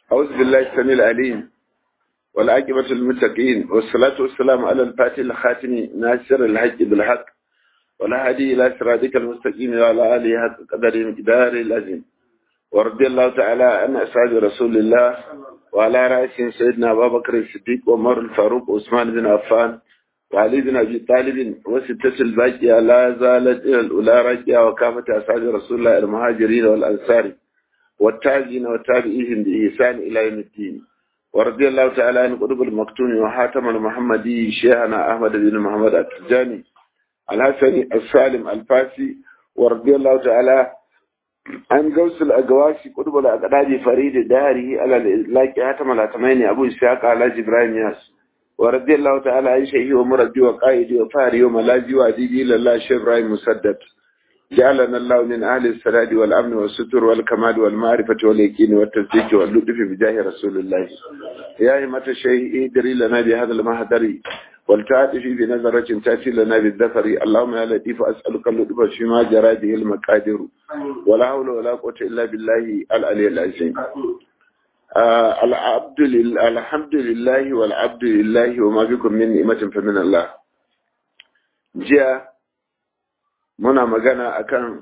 أعوذ بالله السميع العليم والعاقبة للمتقين والصلاة والسلام على الفاتح الخاتم ناصر الحق بالحق ولا هدي إلى صراطك المستقيم وعلى آله حق قدر مقدار العظيم ورضي الله تعالى عن أصحاب رسول الله وعلى رأسهم سيدنا أبا بكر الصديق وعمر الفاروق وعثمان بن عفان وعلي بن أبي طالب وستة الباقية لا زالت إلى الأولى راجعة وكافة أصحاب رسول الله المهاجرين والأنصار والتابعين والتابعين بإحسان إلى يوم الدين ورضي الله تعالى عن قطب المكتوم وحاتم المحمدي شيخنا أحمد بن محمد التجاني الحسني السالم الفاسي ورضي الله تعالى عن قوس الأقواسي قطب الأقداد فريد داره على الإطلاق حاتم الأتمين أبو إسحاق على جبراهيم ياس ورضي الله تعالى عن شيخي ومربي وقائدي وفاري وملاذي وأديبي لله شيخ إبراهيم مسدد جعلنا الله من أهل السداد والأمن والستر والكمال والمعرفة واليقين والتصديق واللطف بجاه رسول الله يا همة الشيء ادري لنا بهذا المهدر والتعاطف بنظرة تأتي لنا بالذفر اللهم يا لطيف أسألك اللطف فيما جرى به المقادر ولا حول ولا قوة إلا بالله العلي العظيم آه العبد لله الحمد لله والعبد لله وما بكم من نعمة فمن الله جاء muna magana akan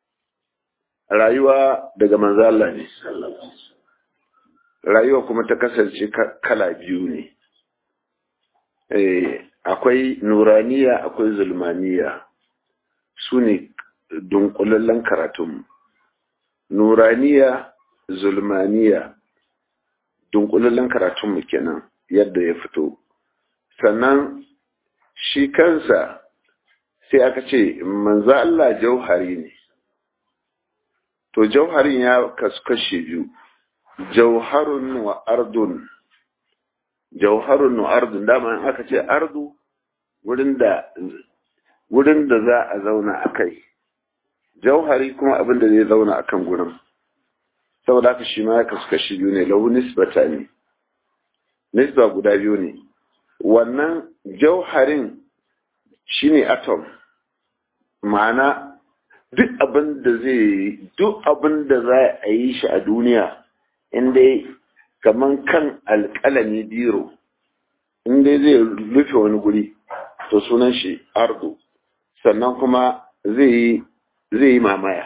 rayuwa daga manzo Allah ne rayuwa kuma ta kasance kala biyu ne eh akwai nuraniya akwai zulmaniya su ne dunkulallen karatun nuraniya zulmaniya dunkulallen karatun kenan yadda ya fito sannan shi kansa sai aka ce manzo Allah jauhari ne to jauharin ya kasu kashe biyu jauharun wa ardun jauharun wa ardun dama aka ce ardu wurin da wurin da za a zauna a kai jauhari kuma abin da zai zauna a kan gurin saboda haka shi ma ya kasu kashe biyu ne lahu nisbata ne nisba guda biyu ne wannan jauharin shine atom ma'ana duk abin da zai duk abin da za a yi shi a duniya inda kaman kan alƙalami biro inda zai rufe wani guri to sunan shi ardo sannan kuma zai yi mamaya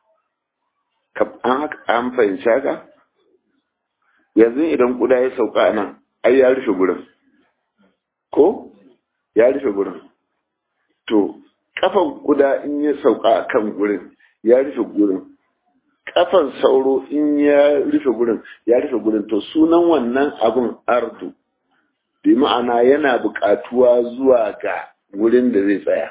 an fahimci haka yanzu idan kuda ya sauka nan ai ya rufe gurin ko ya rufe gurin to kafan kuda in ya sauka a kan gurin ya rufe gurin kafan sauro in ya rufe gurin ya rufe gurin to sunan wannan abun ardu bi ma'ana yana buƙatuwa zuwa ga gurin da zai tsaya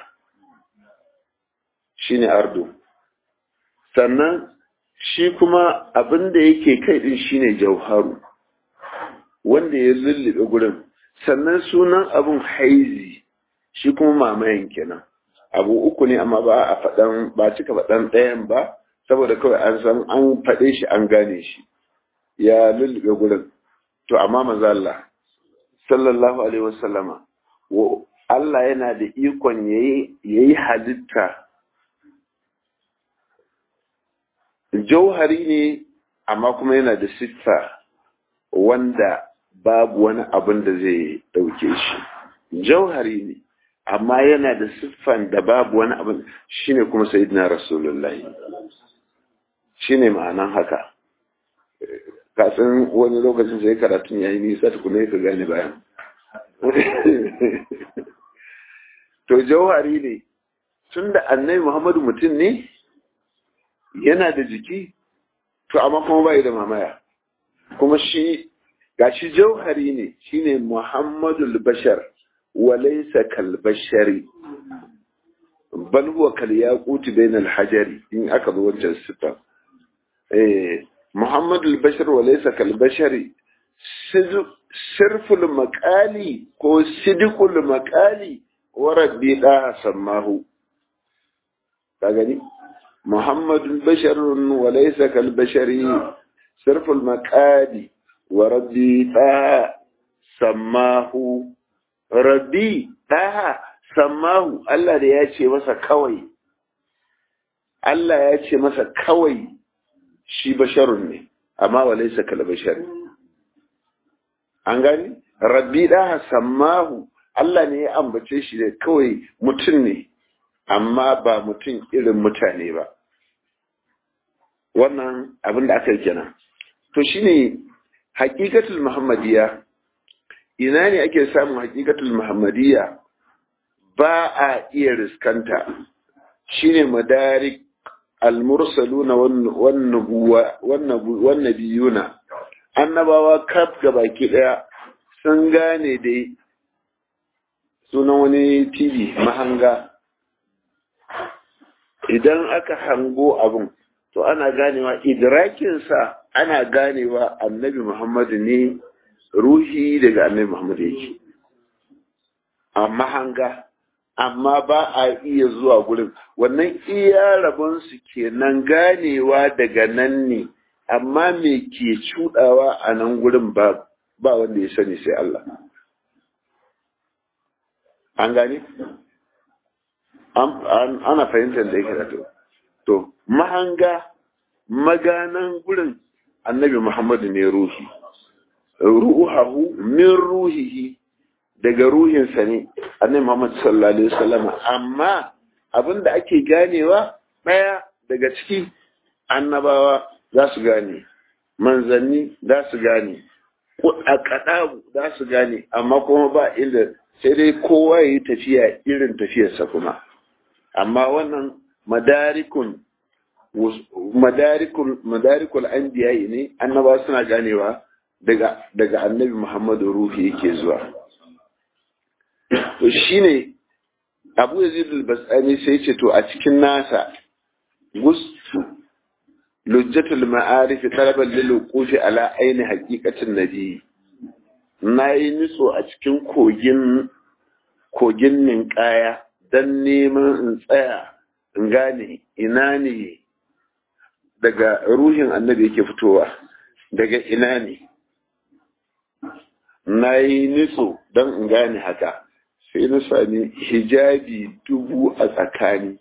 shine ardu sannan shi kuma abin da yake kai din shine jauharu wanda ya lullube gurin sannan sunan abun haizi shi kuma mamayen kenan abu uku ne amma ba a faɗan ba cika faɗan ɗayan ba saboda kawai an san an faɗe shi an gane shi ya lullube gurin to amma maza Allah sallallahu alaihi wasallama Allah yana da ikon yayi halitta jauhari ne amma kuma yana da siffa wanda babu wani abin da zai ɗauke shi jauhari ne amma yana da siffan da babu wani abin shine kuma sayyidina rasulullahi shine ma'anan haka kasan wani lokacin sai karatun yayi nisa tukuna ka gane bayan to jauhari ne tunda annabi muhammadu mutum ne yana da jiki to amma kuma bai da mamaya kuma shi gashi jauhari ne shine muhammadul bashar وليس كالبشر بل هو كالياقوت بين الحجر إن أكد وجه الستة إيه محمد البشر وليس كالبشر صرف المقالي هو صدق المقالي وربي لا سماه تغني محمد البشر وليس كالبشر صرف المقالي وربي لا سماه rabbi ɗaha sammahu Allah da ya ce masa kawai Allah ya ce masa kawai shi basharun ne amma wa laysa kal bashar an gani rabbi da sammahu Allah ne ya ambace shi da kawai mutum ne amma ba mutum irin mutane ba wannan abin da aka yi kenan to shine haƙiƙatul muhammadiyya ina ne ake samun haƙiƙatul muhammadiyya ba a iya riskanta shine madarik almursaluna wan nabiyuna annabawa kaf baki daya sun gane dai sunan wani tv mahanga idan aka hango abin to ana ganewa idrakinsa ana ganewa annabi muhammadu ne ruhi daga annabi muhammadu yake a mahanga amma ba a iya zuwa gurin wannan iya rabonsu kenan ganewa daga nan ne amma me ke cudawa a nan gurin ba ba wanda ya sani sai Allah an gane ana fahimtar da yake da to to mahanga maganan gurin annabi muhammadu ne ruhi ruhahu min ruhihi daga ruhinsa ne annabi Muhammad sallallahu alaihi wasallam amma abin da ake ganewa ɗaya daga ciki annabawa za su gane manzanni za su gane a kaɗa za su gane amma kuma ba inda sai dai kowa ya yi tafiya irin tafiyarsa kuma amma wannan madarikun madarikul madarikul anbiya ne annabawa suna ganewa daga daga annabi Muhammadu ruhi yake zuwa to shine Abu Yazid al-Basani sai ce to a cikin nasa gustu lujjatul ma'arif talaban lil wuqufi ala aini haqiqatin nabi nayi nitso a cikin kogin kogin ninkaya dan neman in tsaya in gane ina ne daga ruhin annabi yake fitowa daga ina ne na yi nitso don in gane haka sai na sami hijabi dubu a tsakani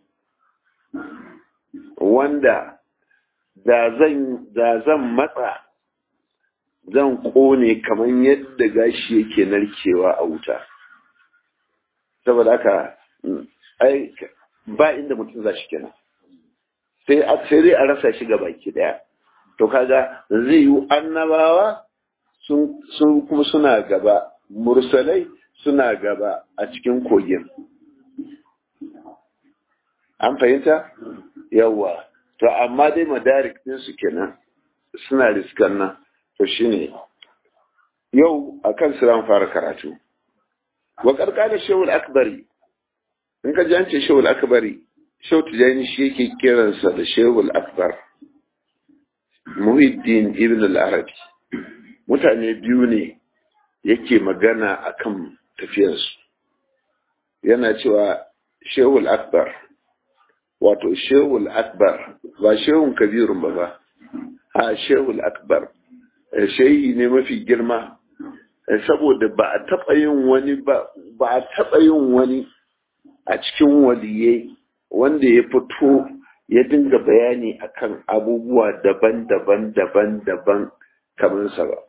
wanda da zan matsa zan kone kamar yadda gashi yake narkewa a wuta saboda haka ai ba inda mutum za shi kenan sai sai dai a rasa shi ga baki daya to kaga zai yi annabawa sun kuma suna gaba mursalai suna gaba a cikin kogin an fahimta yawa to amma dai madarik din su kenan suna riskan nan to shine yau akan su ran fara karatu wa karkada shawul akbari in ka jance shawul akbari shau tijani shi yake kiransa da shawul akbar muhiddin ibn al-arabi mutane biyu ne yake magana akan tafiyarsu yana cewa shehul akbar wato shehul akbar ba shehun kabirun ba ba a shehul akbar shehi ne mafi girma saboda ba a taɓa yin wani ba ba a taɓa yin wani a cikin waliyai wanda ya fito ya dinga bayani akan abubuwa daban-daban daban-daban kamar sa ba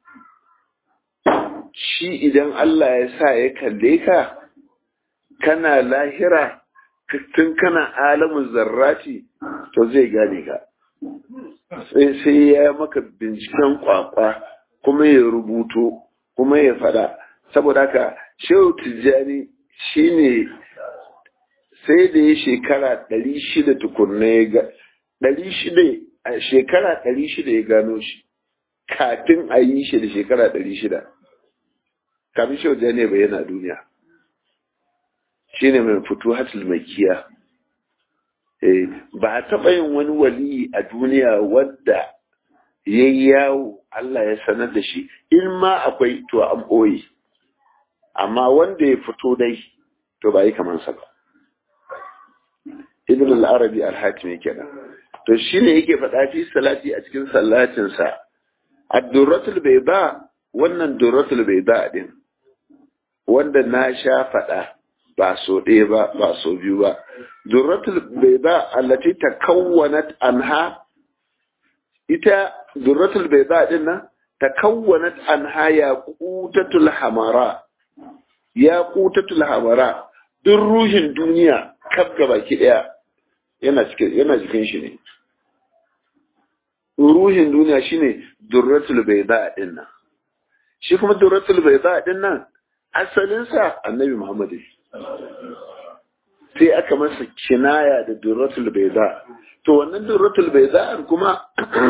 shi idan Allah ya sa ya kalle ka kana lahira tun kana alamun zarrati to zai gane ka sai ya maka binciken kwakwa kuma ya rubuto kuma ya fada saboda haka shehu tijjani shine sai da ya shekara ɗari shida tukunna ya ga ɗari shida a shekara ɗari shida ya gano shi kafin a yi shi da shekara ɗari shida kafin shehu tijjani bai yana duniya shine mai fito hatul makiya ba a taɓa yin wani wali a duniya wadda ya yawo Allah ya sanar da shi in ma akwai to an ɓoye amma wanda ya fito dai to ba yi kamansa ba ibn al-arabi al-hatimi kenan to shine yake faɗa fi salati a cikin sallatinsa ad-durratul bayda wannan durratul bayda din wanda na sha faɗa ba so ɗaya ba ba so biyu ba durratul bayda allati takawwanat anha ita durratul bayda din nan takawwanat anha yaqutatul hamara yaqutatul hamara duk ruhin duniya kaf baki daya yana cikin yana jikin shi ne ruhin duniya shine durratul bayda din nan shi kuma durratul bayda din nan asalin sa annabi Muhammad sai aka masa kinaya da durratul bayda to wannan durratul bayda kuma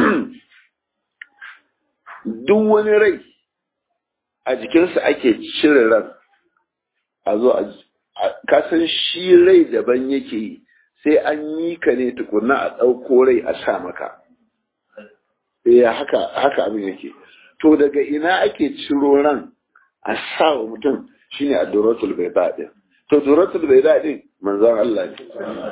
duk wani rai a jikinsa ake cire ran a zo a kasan shi rai daban yake yi sai an yi ka ne tukuna a ɗauko rai a sa maka ya haka haka abin yake to daga ina ake ciro ran a sa wa mutum shine a duratul bai din to duratul bai din manzon Allah ne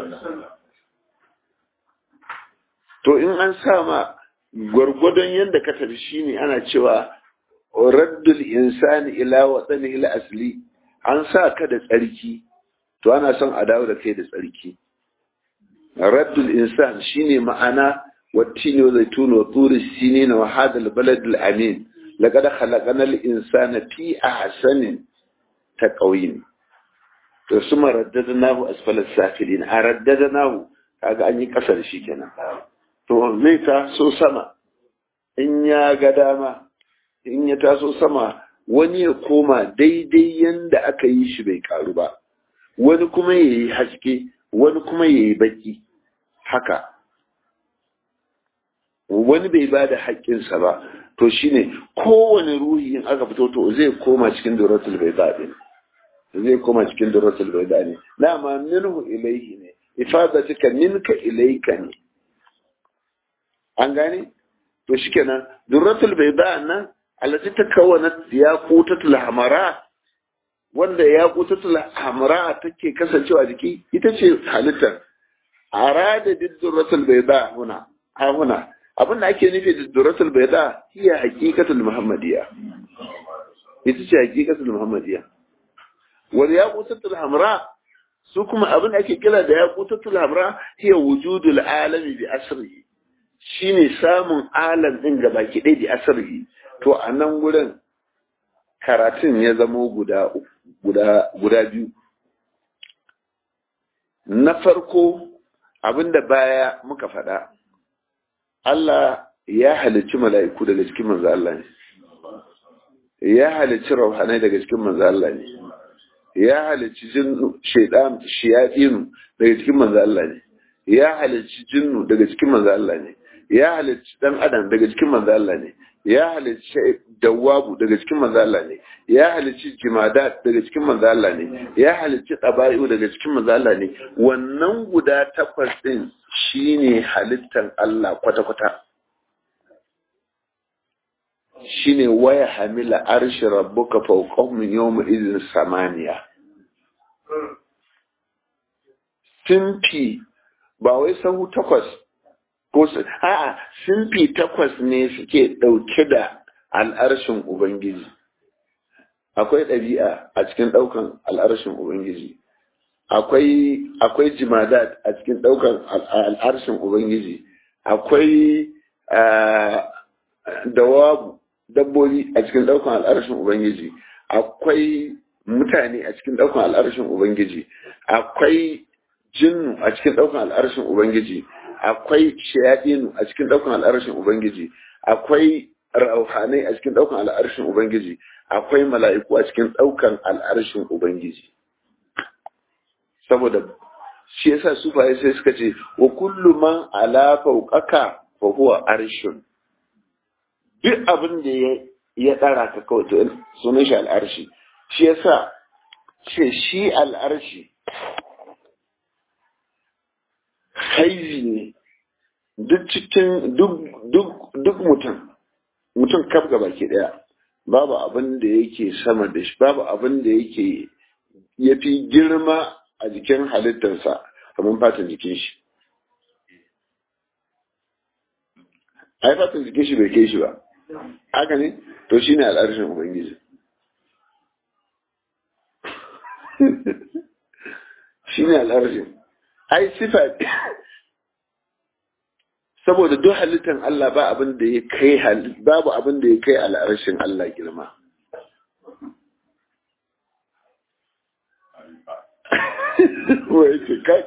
to in an sa ma gwargwadon yadda ka tafi shine ana cewa raddul insani ila watsani ila asli an sa ka da tsarki to ana son a dawo da kai da tsarki raddul insan shine ma'ana wattini wa zaitun wa turi sinin wa hadal balad al amin laqad khalaqana al insana fi ahsanin taqwim to suma raddadnahu asfala safilin a raddadnahu kaga an yi kasar shi kenan to zai ta so sama in ya ga dama in ya taso sama wani ya koma daidai yanda aka yi shi bai karu ba wani kuma ya yi haske wani kuma ya yi baki haka wani bai ba da haƙƙinsa ba to shine kowane ruhi in aka fito to zai koma cikin duratul bai daɗi zai koma cikin duratul bai daɗi dama minhu ilaihi ne ifadatika minka ilaika ne an gane to shikenan duratul bai da nan allati takawanat yaqutatul hamara wanda yaqutatul hamara take kasancewa jiki ita ce halittar arada duratul bayda huna ha huna abinda ake nufi da duratul bayda hiya haqiqatul muhammadiyya ita ce haqiqatul muhammadiyya wal yaqutatul hamra su kuma abin da ake kira da yaqutatul hamra hiya wujudul alami bi asrihi shine samun alam din gabaki ɗaya bi asrihi to a nan wurin karatun ya zamo guda guda guda biyu na farko abinda baya muka faɗa Allah ya halicci mala'iku daga cikin manzo Allah ne ya halicci rauhanai daga cikin manzo Allah ne ya halicci jinnu shaydan shiyadinu daga cikin manzo Allah ne ya halicci jinnu daga cikin manzo Allah ne ya halicci dan adam daga cikin manzo Allah ne ya halicci dawabu daga cikin manzo Allah ne ya halicci jimadat daga cikin manzo Allah ne ya halicci tabayu daga cikin manzo Allah ne wannan guda takwas din shine halittar Allah kwata kwata shine waya hamila arshi rabbuka fawqahum yawma idhin samaniya simfi ba wai sahu takwas ko su a'a simfi takwas ne suke ɗauke da al'arshin ubangiji akwai ɗabi'a a cikin ɗaukan al'arshin ubangiji akwai akwai jimadat a cikin ɗaukan al'arshin ubangiji akwai dawabu dabbobi a cikin ɗaukan al'arshin ubangiji akwai mutane a cikin ɗaukan al'arshin ubangiji akwai jinnu a cikin ɗaukan al'arshin ubangiji akwai shayadinu a cikin ɗaukan al'arshin ubangiji akwai rauhanai a cikin ɗaukan al'arshin ubangiji akwai mala'iku a cikin ɗaukan al'arshin ubangiji saboda shi yasa sufaye sai suka ce wa kullu man ala fawqaka fa huwa arshun duk abin da ya ya dara ka kawai to sunan shi al'arshi shi yasa ce shi al'arshi haizi ne duk cikin duk mutum mutum kaf gaba ke daya babu abin da yake sama da shi babu abin da yake ya fi girma a jikin halittarsa kamar fatan jikin shi ai fatan jikin shi bai kai shi ba haka ne to shi ne al'arshin ubangiji shi ne al'arshin ai sifa saboda duk halittar Allah ba abin da ya kai babu abin da ya kai al'arshin Allah girma wai ce kai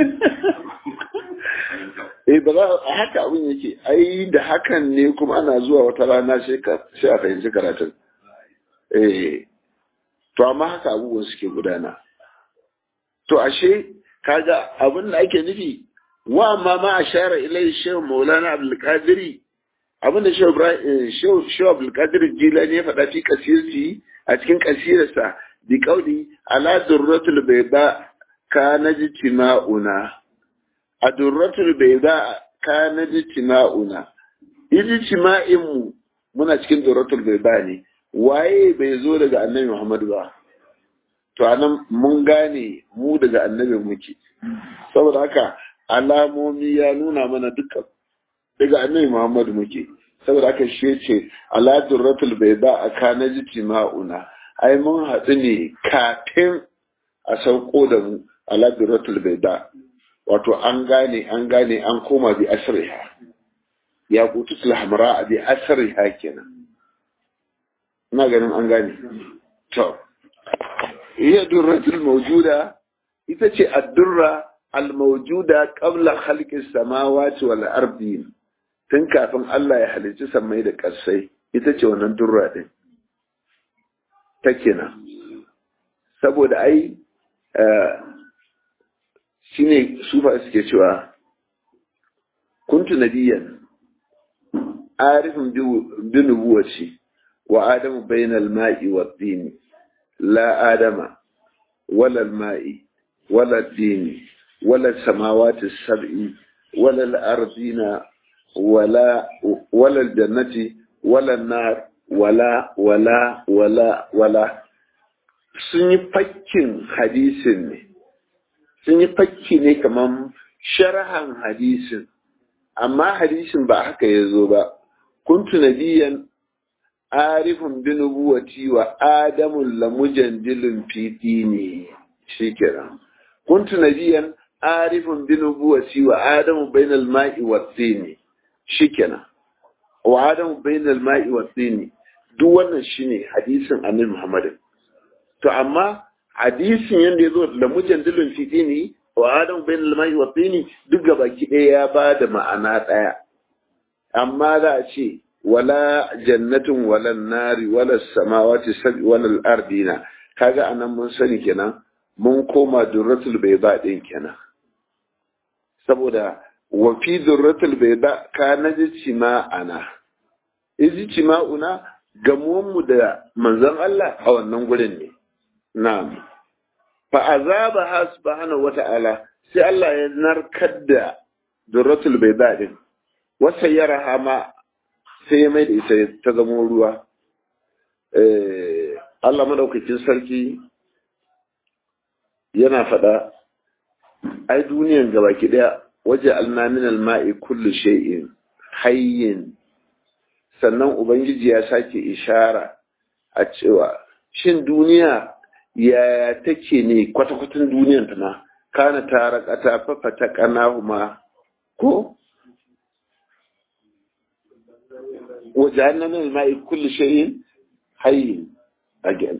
eh ba za a haka abin yake ai da hakan ne kuma ana zuwa wata rana sai a fahimci karatun eh to amma haka abubuwan suke gudana to ashe kaga abin da ake nufi wa amma ma ashara ilai shehu maulana abdulkadiri abin da shehu abdulkadir jilani ya faɗa fi kasirci a cikin kasirarsa bi kauli ala durratul bayda kana jitima'una a durratul bayda kana jitima'una ijtima'in mu muna cikin durratul bayda ne waye bai zo daga annabi Muhammad ba to anan mun gane mu daga annabi muke saboda haka alamomi ya nuna mana dukkan daga annabi Muhammad muke saboda haka shi ce ala durratul bayda akana jitima'una ai mun haɗu ne kafin a sauko da mu ala durratul bayda wato an gane an gane an koma bi asriha ya kututul hamra bi asriha kenan ina ganin an gane to iya durratul mawjuda ita ce addurra al-mawjuda qabla khalqi samawati wal ardi tun kafin Allah ya halicci sammai da ƙarsai ita ce wannan durra din ta kenan saboda ai shine sufa suke cewa kuntu nabiyan arifin bi nubuwati wa adamu bainal ma'i wa dini la adama wala al-ma'i wala dini wala samawati sab'i wala al-ardina wala wala al-jannati wala an-nar wala wala wala wala sun yi fakkin hadisin ne sun yi fakki ne kamar sharhan hadisin amma hadisin ba haka ya zo ba kuntu nabiyan arifun bi nubuwati wa adamun lamujandilun fi dini shikenan kuntu nabiyan arifun bi nubuwati wa adamu bainal ma'i wa dini shikenan wa adamu bainal ma'i wa dini duk wannan shine hadisin annabi Muhammad to amma hadisin yanda yazo lamujandilun fi dini wa adamu bainal ma'i wa dini duk gabaki ɗaya ya ba da ma'ana ɗaya amma za a ce wala jannatin wala nari wala samawati sabi wala al'ardina kaga anan mun sani kenan mun koma durratul bayda din kenan saboda wa fi durratul bayda ka naji ana iji una gamuwan mu da manzon Allah a wannan gurin ne na'am fa azaba subhanahu wata'ala sai Allah ya narkar da durratul bayda din wasa yaraha ma sai ya mai da ita ta zamo ruwa Allah madaukakin sarki yana faɗa ai duniyan gabaki ɗaya waje alnamin alma'i kullu shay'in hayyin sannan ubangiji ya sake ishara a cewa shin duniya yaya take ne kwata-kwatan duniyan ta na kana tara kata fafata kanahuma ko وجعلنا من الماء كل شيء حي again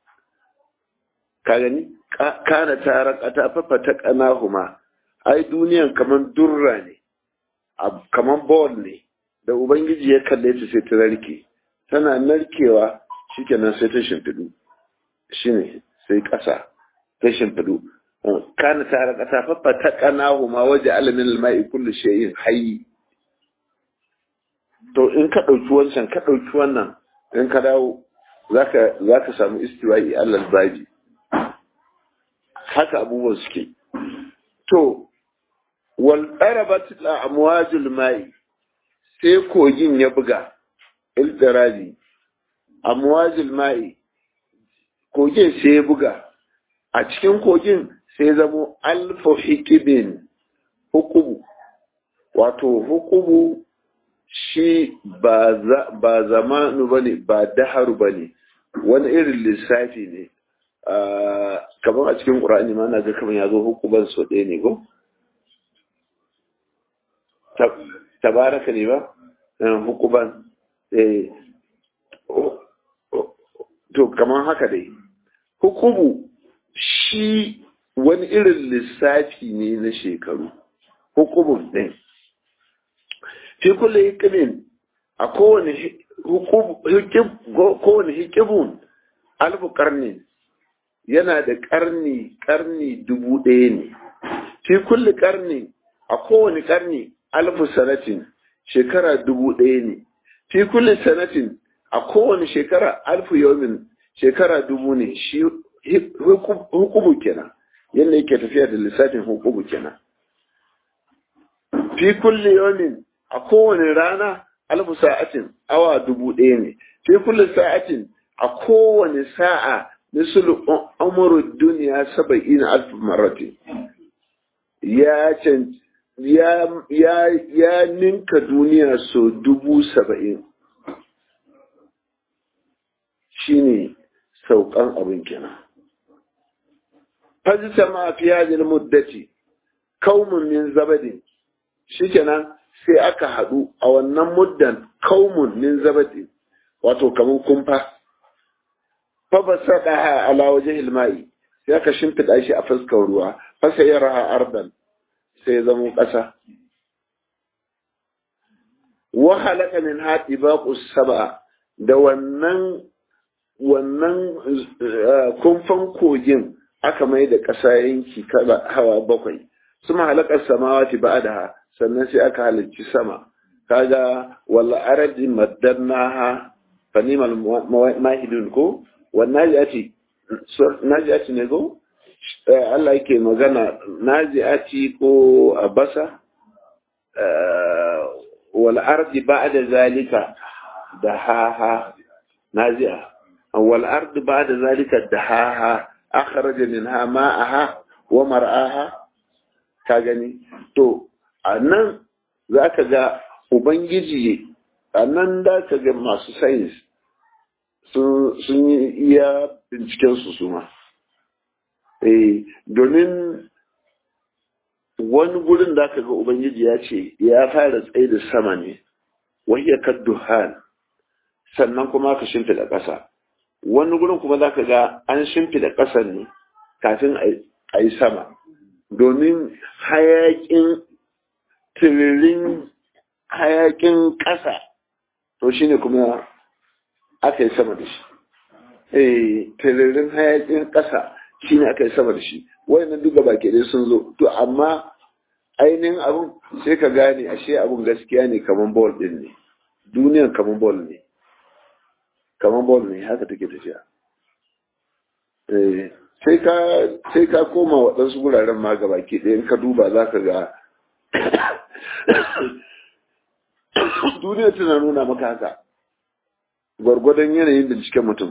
kagani kana tarakata fafataknahuma ai duniyan kaman durra ne kaman ball ne da ubangiji ya kalle ta sai ta narke tana narkewa shikenan sai ta shimfidu shine sai kasa ta shimfidu kana tarakata fafataknahuma waje alamin alma'i kullu shay'in hayy to in ka ɗauki wancan ka ɗauki wannan in ka dawo za ka samu istiwa'i allal babi haka abubuwan suke to wal ɗarabat la amwajul mai sai kogin ya buga iltirabi amwajul mai kogin sai ya buga a cikin kogin sai zamo alfa hikibin hukubu wato hukubu shi ba zamanu ba ne ba daharu ba ne wani irin lissafi ne kamar a cikin ƙura'ani ma na ga kamar ya zo hukuban so ɗaya ne ko? tabaraka ne ba hukuban to kamar haka dai hukubu shi wani irin lissafi ne na shekaru hukubun ɗin fi kulle hikimin a kowane hikibun alfu karni yana da karni karni dubu ɗaya ne fi kulle karni a kowane karni alfu sanatin shekara dubu ɗaya ne fi kulle sanatin a kowane shekara alfu yomin shekara dubu ne shi hukubu kenan yadda yake tafiya da lissafin hukubu kenan fi kulle yomin a kowane rana alfu sa'atin awa dubu ɗaya ne fi kulle sa'atin a kowane sa'a misal umru duniya saba'in alfu marati ya can ya ya ya ninka duniya so dubu saba'in shine saukan abin kenan fajita ma fi hadhihi muddati qaumun min zabadin shikenan sai aka haɗu a wannan muddan kaumun min zabadi wato kamar kumfa fa ba sada ala wajhil ma'i sai aka shimfida shi a fuskar ruwa fa sai raha ardan sai zama ƙasa wa halaka min hati baqus saba da wannan wannan kumfan kogin aka mai da ƙasa yanki kala hawa bakwai suma halakar samawati ba'daha sannan sai aka halicci sama kaga walla aradi maddannaha fanimal mahidun ko wannan najiati najiati ne ko Allah yake magana najiati ko abasa wal ardi ba'da zalika dahaha nazi'a wal ardi ba'da zalika dahaha akhraja minha ma'aha wa mar'aha ka gani to a nan za ka ga ubangiji a nan da ka ga masu sayins sun yi iya bincikensu su ma domin wani gurin da ka ga ubangiji ya ce ya fara tsaye da sama ne wahiyar kadduhan sannan kuma ka shimfida ƙasa wani gurin kuma za ka ga an shimfida ƙasar ne kafin a yi sama domin hayakin tiririn hayakin ƙasa to shi ne kuma aka yi sama da shi eh tiririn hayakin ƙasa shi ne aka yi sama da shi wayannan duka baki dai sun zo to amma ainihin abun sai ka gane ashe abun gaskiya ne kaman bol din ne duniyan kaman bol ne kaman bol ne haka take tafiya eh sai ka sai ka koma waɗansu guraren ma gaba ke ɗaya in ka duba za ka ga duniya tana nuna maka haka gwargwadon yanayin binciken mutum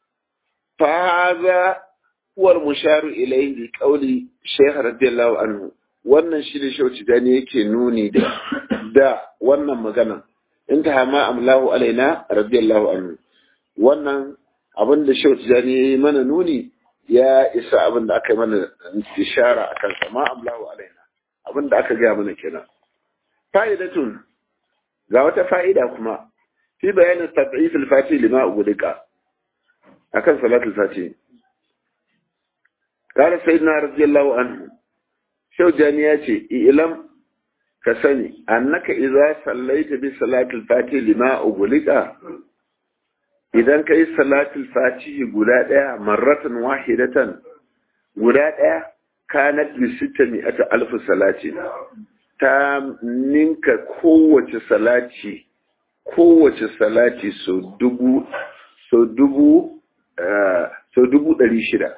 fahaza uwar musharu ilai bi kauli shaykh radiyallahu anhu wannan shi ne shauci gani yake nuni da da wannan magana in ta hama amlahu alaina radiyallahu anhu wannan abin da shauci gani yayi mana nuni ya isa abin da aka yi mana ishara a kansa ma amlahu alaina abin da aka gaya mana kenan fa'idatun ga wata fa'ida kuma fi bayanin tad'if al-fati lima ugudika akan salatul fati قال سيدنا رضي الله عنه شو جانياتي إعلم كسني أنك إذا صليت بصلاة الفاتح لما أغلق إذا كي صلاة الفاتح قلاء مرة واحدة قلاء كانت بستمائة ألف صلاة ta ninka kowace salati kowace salati so dubu so dubu so dubu ɗari shida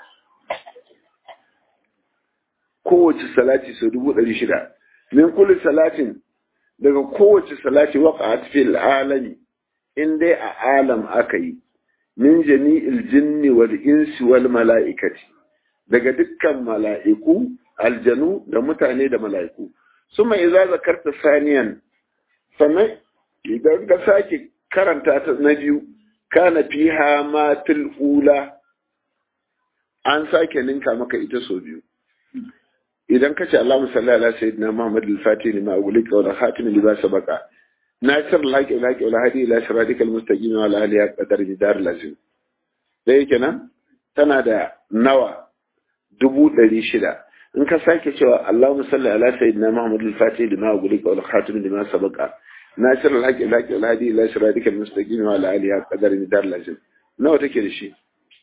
kowace salati sau dubu ɗari shida min kulli salatin daga kowace salati waka a fil alami in dai a alam aka yi min jami'il jinni wal insi wal mala'ikati daga dukkan mala'iku aljanu da mutane da mala'iku suma idza zakarta saniyan sannan idan ka sake karanta ta na biyu kana fiha ma ula an sake ninka maka ita sau biyu idan ka ce Allahumma salli ala sayyidina Muhammad al-Fatih lima ugulika wa khatim lima sabaqa nasir al-haqi al-haqi wal hadi ila siratikal mustaqim wa ala alihi qadar jidar lazim da yake nan tana da nawa dubu ɗari shida in ka sake cewa Allahumma salli ala sayyidina Muhammad al-Fatih lima ugulika wa khatim lima sabaqa nasir al-haqi al-haqi wal hadi ila siratikal mustaqim wa ala alihi qadar jidar lazim nawa take da shi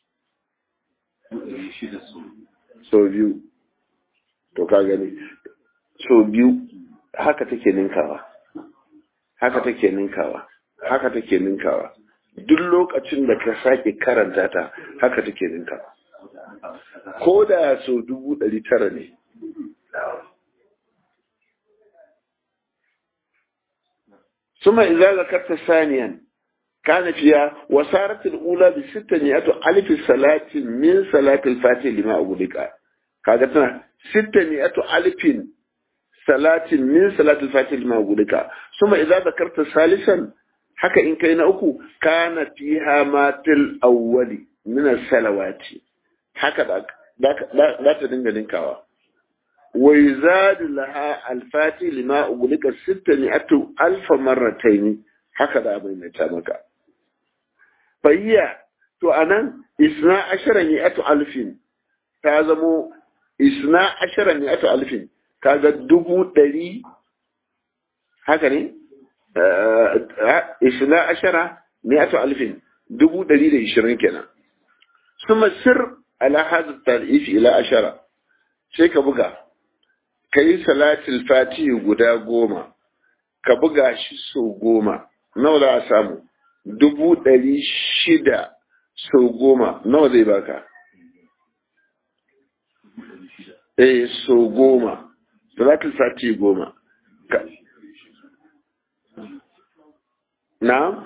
so biyu to ka gani so biyu haka take ninkawa haka take ninkawa haka take ninkawa duk lokacin da ka sake karanta ta haka take ninkawa ko da so dubu ɗari tara ne ثم إذا ذكرت ثانيا كان فيها وصارت الأولى بستة ألف صلاة من صلاة الفاتح لما أغلق kaga tana sitta ne ato alifin salatin min salatul fatih lima gudika suma idza zakarta salisan haka in kai na uku kana fiha matil awwali min salawati haka da da ta dinga dinkawa wa yuzadu laha al-fatih lima ugulika sitta ne ato alfa marratayn haka da abin ta maka fayya to anan isna ashara ne ato alfin ta zamo isna ashara ne ato alfin kaga dubu ɗari haka ne isna ashara ne ato alfin dubu ɗari da ishirin kenan suma sir ala hadu tarifi ila ashara sai ka buga ka yi salatul fatihi guda goma ka buga shi sau goma nawa za a samu dubu ɗari shida sau goma nawa zai baka eh so goma salatul sati goma na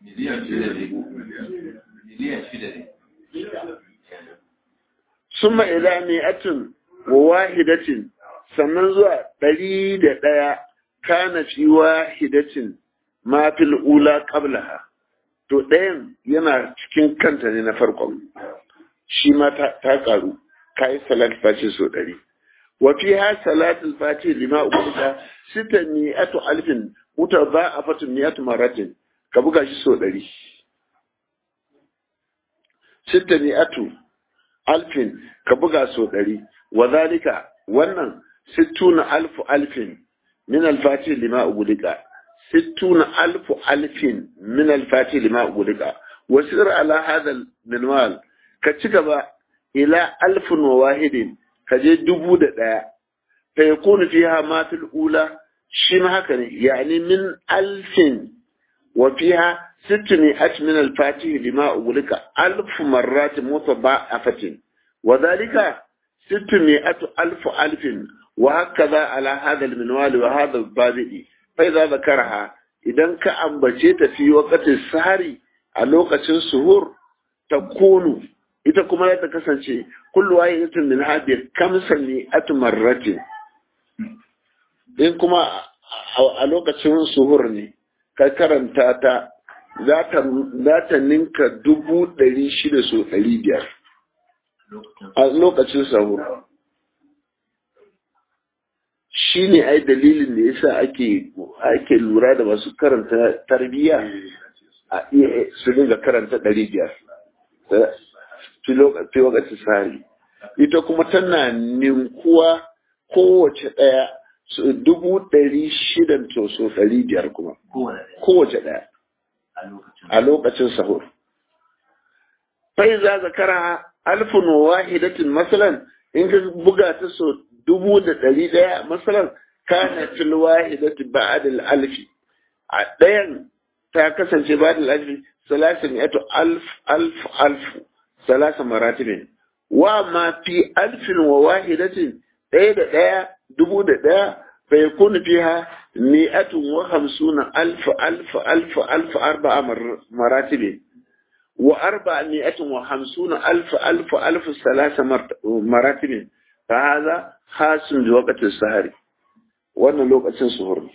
summa ila mi'atin wa wahidatin sannan zuwa ɗari da ɗaya kana fi wahidatin ma fil ula qablaha to ɗayan yana cikin kanta ne na farkon shi ma ta ƙaru kayi salat fati so ɗari wa fi ha salatul fati lima ubuta sita mi'atu alfin muta ba a fatin mi'atu maratin ka buga shi so ɗari sita mi'atu alfin ka buga so ɗari wa zalika wannan sittuna alfu alfin min alfati lima ubudika sittuna alfu alfin min alfati lima ubudika wasir ala hadha minwal ka ci gaba ila alfin wa wahidin ka je dubu da ɗaya fa ya kunu fiha ma fil ula shi ma haka ne yani min alfin wa fiha sittini at min al fatih lima ugulika alf marrat mutaba'afatin wa dhalika sittini at alf alfin wa hakaza ala hadha al minwal wa hadha al babi fa idza zakaraha idan ka ambace ta fi waqtin sahari a lokacin suhur takunu ita kuma za ta kasance kullu wahidatin min hadhihi kamsan ni atmarratin in kuma a lokacin suhur ne ka karanta ta za ta za ta ninka dubu ɗari shida so ɗari biyar a lokacin sahur shi ne ai dalilin da yasa ake ake lura da masu karanta tarbiyya a iya su dinga karanta ɗari biyar fi lokacin sari ita kuma tana ninkuwa kowace ɗaya dubu ɗari shidan to so ɗari biyar kuma kowace ɗaya a lokacin sahur fai za zakara alfin wahidatin masalan in ka buga ta so dubu da ɗari ɗaya masalan kana fil wahidati ba'ad al alfi a ɗayan ta kasance ba'ad al alfi salasin yato alf alf alf salasa maratibin wa ma fi alfin wa wahidatin ɗaya da ɗaya dubu da ɗaya fa yakunu fiha mi'atun wa hamsuna alf alf alf alf arba'a maratibin wa arba'a mi'atun wa hamsuna alf alf alf salasa maratibin fa hadha hasun bi waqti sahari wannan lokacin suhur ne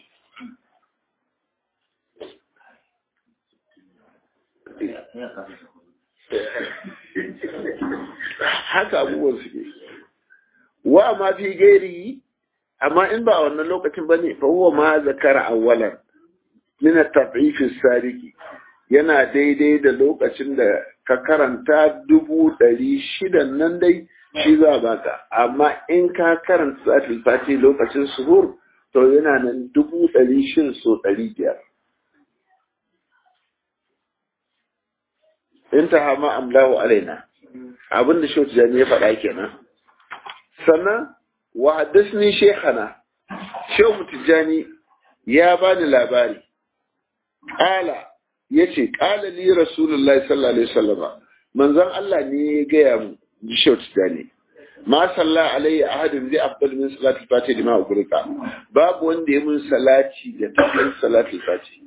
haka abubuwan suke wa ma fi gairi amma in ba a wannan lokacin ba ne fa huwa ma zakara awwalan min at-tad'if as-sadiqi yana daidai da lokacin da ka karanta dubu ɗari shidan nan dai shi za baka amma in ka karanta zatul fati lokacin suhur to yana nan dubu ɗari shin so ɗari biyar in ta hama amlahu alaina abin da shautu jani ya faɗa kenan sannan wa haddasni shekana shehu tijjani ya bani labari ƙala ya ce ƙala li rasulullahi sallallahu alaihi wasallam manzon Allah ne ya gaya mu ji shehu tijjani ma salla alayya ahadin zai afdal min salati fati da ma gurka babu wanda ya mun salati da tafiyar salati fati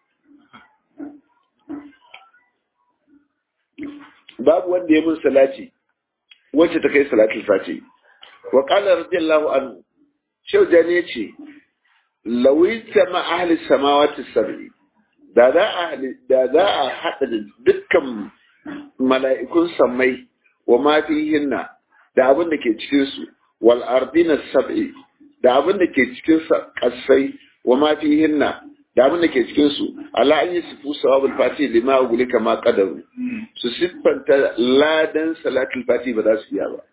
babu wanda ya mun salati wacce ta kai salatul fati wa qala radiyallahu anhu shehu jani yace lawita ma ahli samawati sab'i da za a da za a hada da dukkan mala'ikun samai wa ma fihinna da abin da ke cikin su wal ardina sab'i da abin da ke cikin kasai wa ma fihinna da abin da ke cikin su ala an yi sifu sawabul fati lima uguli kama qadaru su siffanta ladan salatul fati ba za su iya ba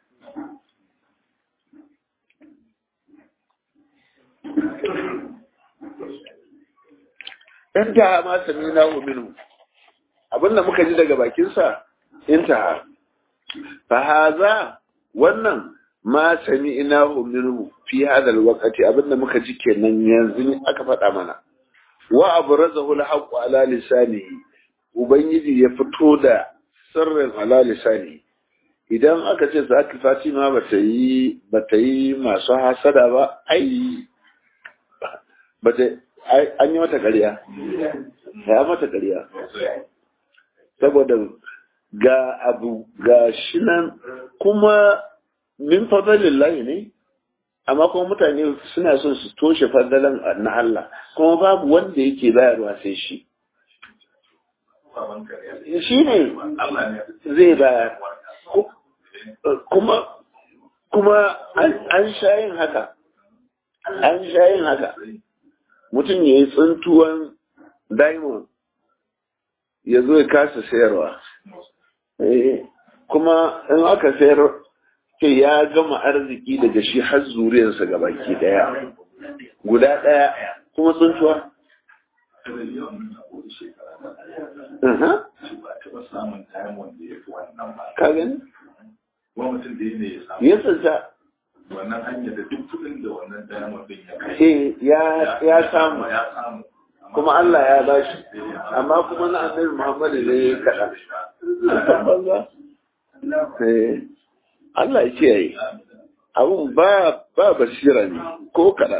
intaha ma samina hu minhu abinda muka ji daga bakinsa intaha fa haza wannan ma sami'na hu minhu fi hadha alwaqti abinda muka ji kenan yanzu aka faɗa mana wa abrazahu alhaqqu ala lisanihi ubangiji ya fito da sirrin ala lisani idan aka ce zaki fatima bata yi bata yi masu hasada ba ai bata an yi mata ƙarya ya mata ƙarya saboda ga abu ga shi nan kuma min fadalin layi ne amma kuma mutane suna son su toshe fadalan na Allah kuma babu wanda yake bayarwa sai shi shi ne zai bayar kuma kuma an sha yin haka an sha yin haka mutum ya yi tsintuwan diamond ya zo ya kasa sayarwa kuma in aka sayar ke ya gama arziki daga shi har zuriyarsa ga baki daya guda daya kuma tsintuwa ka gani? ya tsinta wannan hanyar da duk kudin da wannan diamond din ya kai ya samu kuma Allah ya bashi amma kuma na annabi Muhammad ne ya kaɗa Allah ya kiyaye abun ba ba basira ne ko kaɗa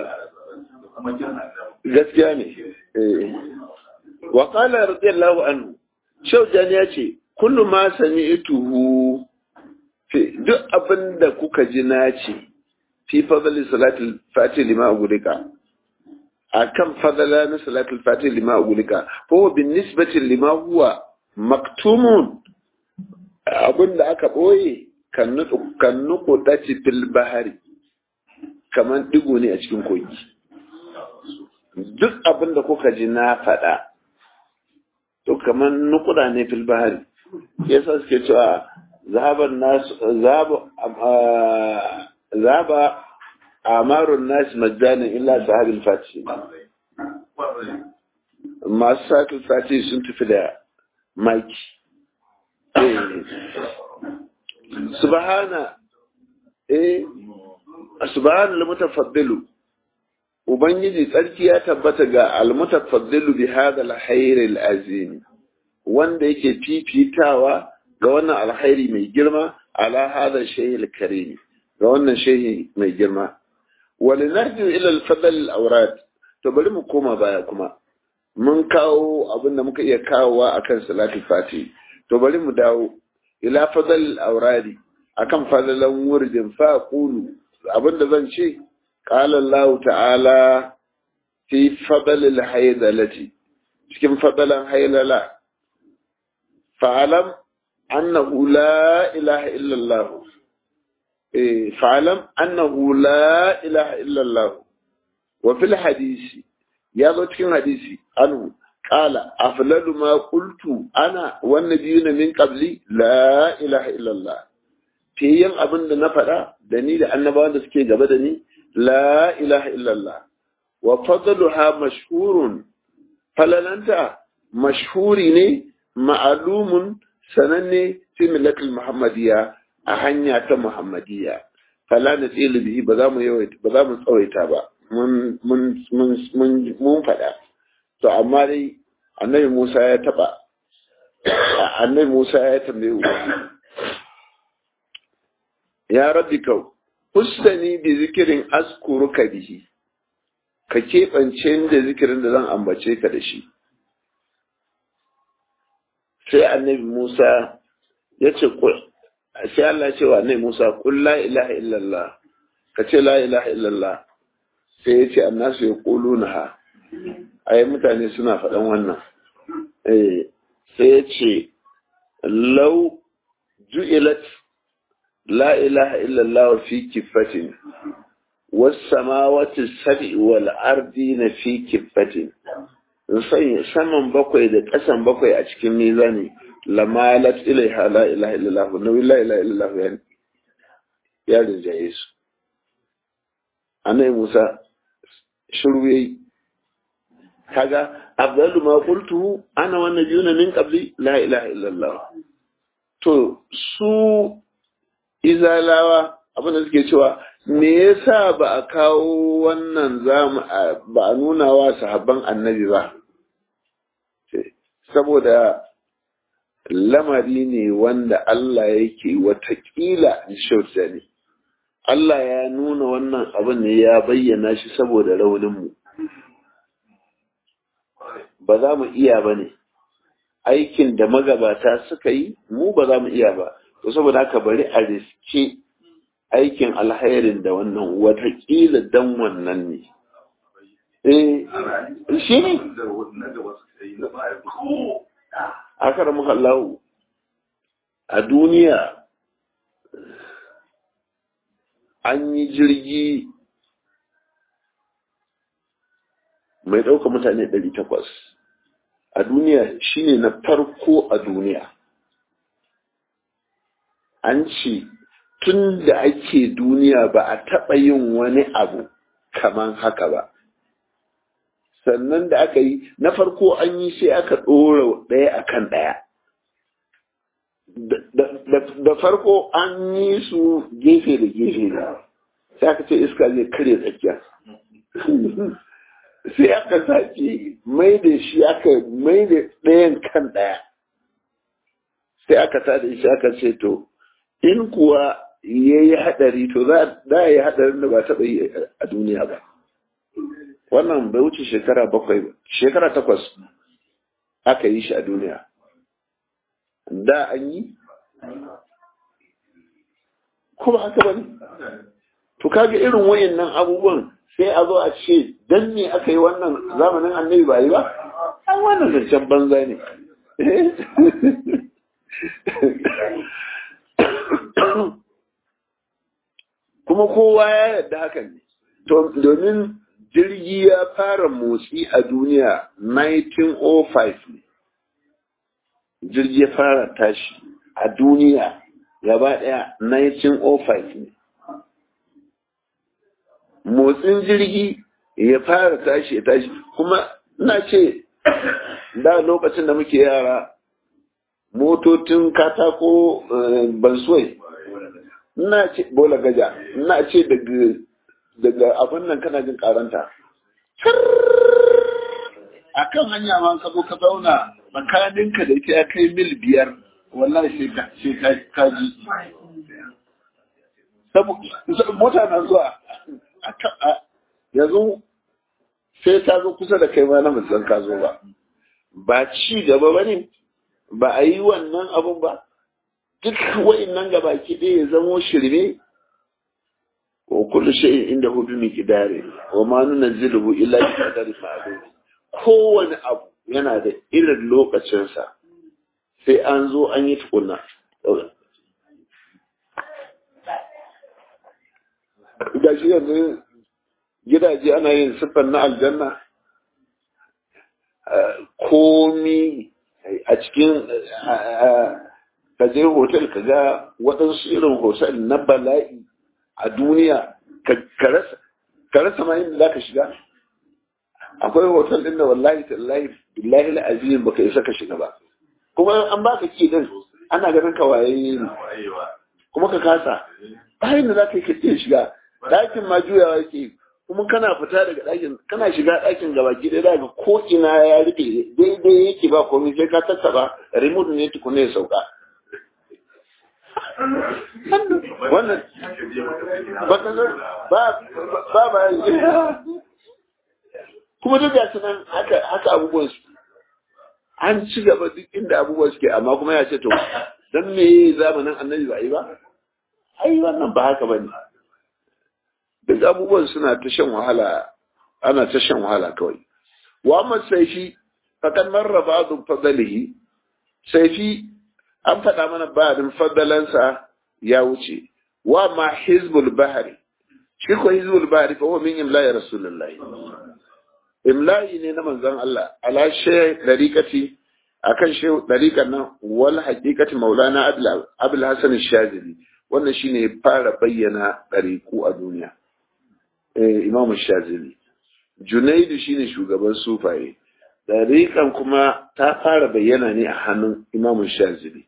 gaskiya ne wa qala radiyallahu anhu shaujan ya ce kullu ma sami'tuhu duk abin da kuka ji na ce fi fadli salatul fati lima ugulika akan fadala na salatul fati lima ugulika ko bin nisbati lima huwa maktumun abinda aka boye kan nuku kan nuku dace fil bahari kaman digo ne a cikin kogi duk abinda kuka ji na faɗa to kaman nukuda ne fil bahari yasa suke cewa zahaban nasu zaba zaba amarun nasi majjanin illa sahabin fati masu sakin fati sun tafi da maki subhana eh subhana al-mutafaddilu ubangiji tsarki ya tabbata ga al-mutafaddilu bi hadha al-hayr al-azim wanda yake fifitawa ga wannan alkhairi mai girma ala hadha shay al-karim ga wannan shehi mai girma wani narjin ilal fadal aurat to bari mu koma baya kuma mun kawo abin da muka iya kawowa akan salatul fati to bari mu dawo ila fadal auradi akan fadalan wurdin fa qulu abin da zan ce qala Allah ta'ala fi fadal al-haydalati cikin fadalan haylala fa'alam annahu la ilaha illa Allah eh fa'alam annahu la ilaha illallah wa fil hadisi ya zo cikin hadisi anhu qala aflalu ma qultu ana wan nabiyuna min qabli la ilaha illallah fiyen abin da na faɗa da ni da annabawan da suke gaba da ni la ilaha illallah wa fadluha mashhurun falalanta mashhuri ne ma'alumun sananne fi millatul muhammadiyya a hanya ta muhammadiyya fala na tsili bihi ba za mu yawaita ba za mu tsawaita ba mun mun mun mun mun faɗa to amma dai annabi Musa ya taba annabi Musa ya tambaye ya rabbi kau hustani bi zikirin askuruka bihi ka keɓance da zikirin da zan ambace ka da shi sai annabi Musa ya ce sai Allah ce wa annabi Musa kul la ilaha illallah ka ce la ilaha illallah sai ya ce annasu ya kuluna ha ai mutane suna faɗan wannan eh sai ya ce lau ju'ilat la ilaha illallah fi kifatin wasamawati sab'i wal ardi na fi kifatin saman bakwai da ƙasan bakwai a cikin mizani lamalat ilaiha la ilaha illallah nawi la ilaha illallah ya ya rinjaye su annabi Musa shiru yayi kaga afdalu ma qultu ana wan nabiyuna min qabli la ilaha illallah to su izalawa abin da suke cewa me yasa ba a kawo wannan zamu ba a nuna wa sahabban annabi ba saboda lamari ne wanda Allah yake watakila shauta ne Allah ya nuna wannan abin ne ya bayyana shi saboda rauninmu ba za mu iya ba ne aikin da magabata suka yi mu ba za mu iya ba to saboda haka bari a riske aikin alhairin da wannan watakila dan wannan ne eh shi ne aka ramu Allah a duniya an yi jirgi mai ɗauka mutane ɗari takwas a duniya shine na farko a duniya an ce tun da ake duniya ba a taɓa yin wani abu kaman haka ba sannan da aka yi na farko an yi sai aka ɗora ɗaya akan ɗaya da farko an yi su gefe da gefe ne sai aka ce iska zai kare tsakiya sai aka sake mai da shi aka mai da ɗayan kan ɗaya sai aka ta da shi aka ce to in kuwa ya yi haɗari to za a yi haɗarin da ba taɓa yi a duniya ba wannan bai wuce shekara bakwai ba shekara takwas aka yi shi a duniya da an yi kuma haka ba ne to kaga irin wayannan abubuwan sai a zo a ce dan me aka yi wannan zamanin annabi ba yi ba an wannan zancen banza ne kuma kowa ya yarda hakan ne to domin jirgi ya fara motsi a duniya 1905 ne jirgi ya fara tashi a duniya gaba daya 1905 ne motsin jirgi ya fara tashi ya tashi kuma ina ce da lokacin da muke yara motocin katako bansuwai ina ce bola gaja ina ce daga daga abin nan kana jin karanta a kan hanya ma ka zo ka zauna tsakaninka da ita ya kai mil biyar wallahi sai ka ji mota na zuwa yanzu sai ta zo kusa da kai ma na musan ka zo ba ba ci gaba ba ne ba a yi wannan abun ba duk wa'innan gaba ki ɗaya ya zamo shirme wa kullu shay'in inda hu bi miqdari wa ma nunzilu illa bi qadari ma'lum kowane abu yana da irin lokacinsa sai an zo an yi tukunna ga shi yanzu gidaje ana yin siffar na aljanna komi a cikin ka je hotel ka ga waɗansu irin hotel na bala'i a duniya ka rasa ma inda za ka shiga akwai hotel ɗin da wallahi tallahi billahi la'azim baka isa ka shiga ba kuma an baka ki din ana ganin ka waye ne kuma ka kasa bayan da za ka yi ka iya shiga ɗakin ma juyawa yake kuma kana fita daga ɗakin kana shiga ɗakin gaba ki ɗaya daga ko ina ya rike daidai yake ba komai sai ka tattaba remote ne tukuna ya sauka wannan ba ba ba kuma duk da nan haka haka abubuwan su an ci gaba duk inda abubuwan suke amma kuma ya ce to dan me zamanin annabi ba yi ba ai wannan ba haka bane duk abubuwan suna ta shan wahala ana ta shan wahala kawai wa amma saifi fakan marra ba'dhu fadlihi saifi an faɗa mana ba'din fadalansa ya wuce wa ma hizbul bahri shi ko hizbul bahri fa huwa min imla'i rasulullahi imla'i ne na manzon Allah ala shay dariqati akan shi dariqan nan wal haqiqati maulana abul hasan shazili wannan shine fara bayyana dariku a duniya eh imam shazili junaidu shine shugaban sufaye dariqan kuma ta fara bayyana ne a hannun imam shazili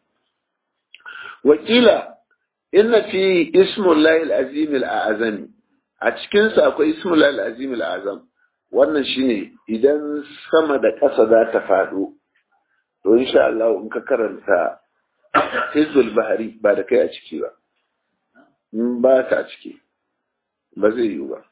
wakila inna fi ismullahi al-azim al-azami a cikin sa akwai ismullahi al-azim al-azam wannan shine idan sama da ƙasa za ta faɗo to insha Allah in ka karanta hizbul bahari ba da kai a ciki ba in ba ka a ciki ba zai yiwu ba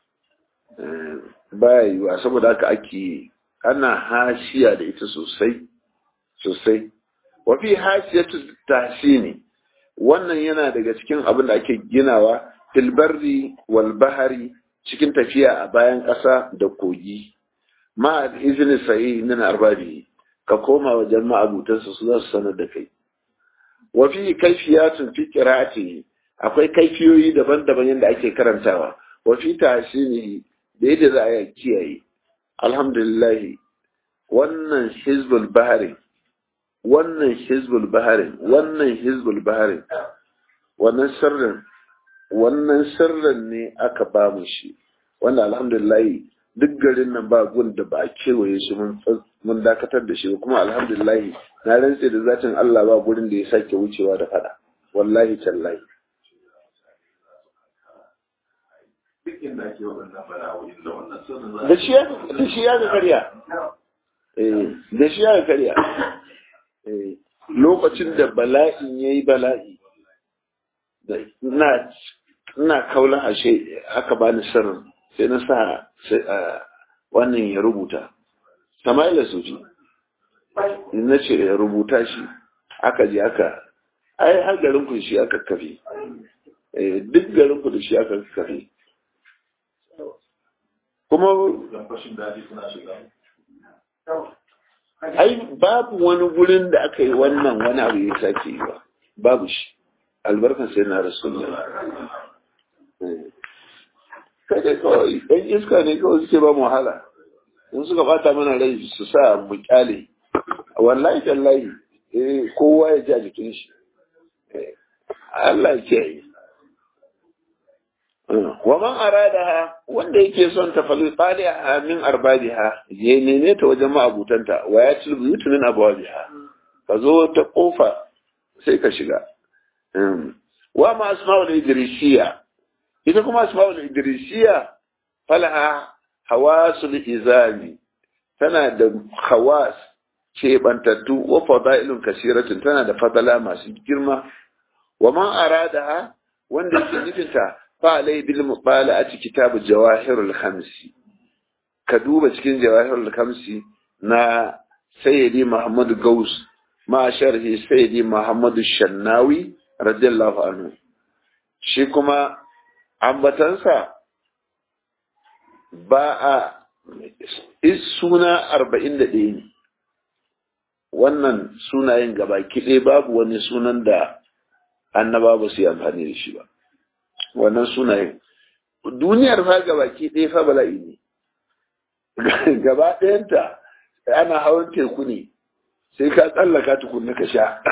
ba ya yiwuwa saboda haka ake ana hashiya da ita sosai sosai wafi hashiyatu tahsini wannan yana daga cikin abin da ake ginawa filbarri wal bahari cikin tafiya a bayan ƙasa da kogi ma izini sahi min arbabi ka koma wajen ma'abutansa su za su sanar da kai wa fi kaifiyatun fi qira'ati akwai kaifiyoyi daban-daban yadda ake karantawa wa fi tahsinihi da yadda za a kiyaye alhamdulillah wannan hizbul bahari wannan hizbul bahari wannan hizbul bahari wannan sirrin wannan sirrin ne aka ba mu shi wanda alhamdulillah duk garin nan ba gun da ba a kewaye shi mun dakatar da shi kuma alhamdulillah na rantse da zatin Allah ba gurin da ya sake wucewa da fada wallahi tallahi da shi ya da shi ya karya eh da shi ya karya eh lokacin da bala'in yayi bala'i da ina ina kaula ashe aka bani sirrin sai na sa wannan ya rubuta Sama'ila Sufi na ce ya rubuta shi aka je aka ai har garin ku shi aka kafe duk garin ku da shi aka kafe kuma ai babu wani gurin da aka yi wannan wani abu ya sake yi ba babu shi albarkan sai na rasulullah kai dai kawai ɗan iska ne kawai suke ba mu wahala in suka bata mana rai su sa mu kyale wallahi tallahi eh kowa ya ji a jikin shi Allah ke yi wa man aradaha wanda yake son ta fali taliha min arbabiha ya nene ta wajen ma'abutanta wa ya tilbu yutunin abwabiha ka zo ta kofa sai ka shiga wa ma asma'ul idrisiya ita kuma asma'ul idrisiya falaha hawasul izami tana da hawas keɓantattu wa fadailun kasiratun tana da fadala masu girma wa man aradaha wanda yake nufinta fa alai bil muqala a kitabu jawahirul khamsi ka duba cikin jawahirul khamsi na sayyidi muhammad gaus ma sharhi sayyidi muhammad shannawi radiyallahu anhu shi kuma ambatansa ba a suna arba'in da ɗaya ne wannan sunayen gaba kiɗe babu wani sunan da annaba ba su yi amfani da shi ba wannan sunayen duniyar fa gabaki ɗaya fa bala'i ne gaba ɗayanta ana hawan teku ne sai ka tsallaka tukunna ka sha